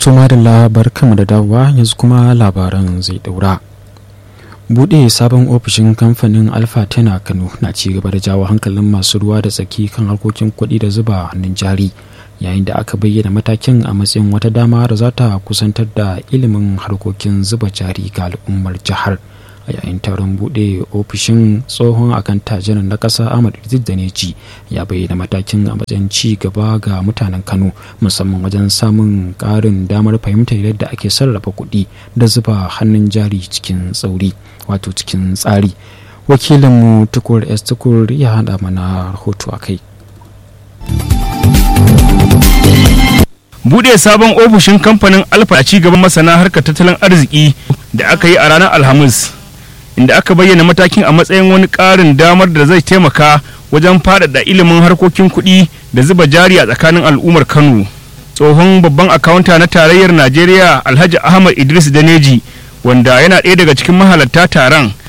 to madalla barkamu da dawowa yanzu kuma labaran zai daura buɗe sabon ofishin kamfanin alfa tana kano na ci gaba da jawo hankalin masu ruwa da tsaki kan harkokin kuɗi da zuba hannun jari yayin da aka bayyana matakin a matsayin wata dama da za ta kusantar da ilimin harkokin zuba jari ga al'ummar jihar a yayin taron buɗe ofishin tsohon akan tajirin na ƙasa ahmad idris da neji ya bayyana matakin a matsayin ci gaba ga mutanen kano musamman wajen samun ƙarin damar fahimtar yadda ake sarrafa kuɗi da zuba hannun jari cikin tsauri wato cikin tsari wakilinmu tukur s tukur ya haɗa mana rahoto a kai bude sabon ofishin kamfanin alfa a cigaban masana harkar tattalin arziki da aka yi a ranar alhamis inda aka bayyana matakin a matsayin wani ƙarin damar da zai taimaka wajen faɗaɗa ilimin harkokin kuɗi da zuba jari a tsakanin al'ummar kano tsohon babban akawunta na tarayyar najeriya alhaji ahmad idris daneji wanda yana ɗaya daga cikin mahalarta taron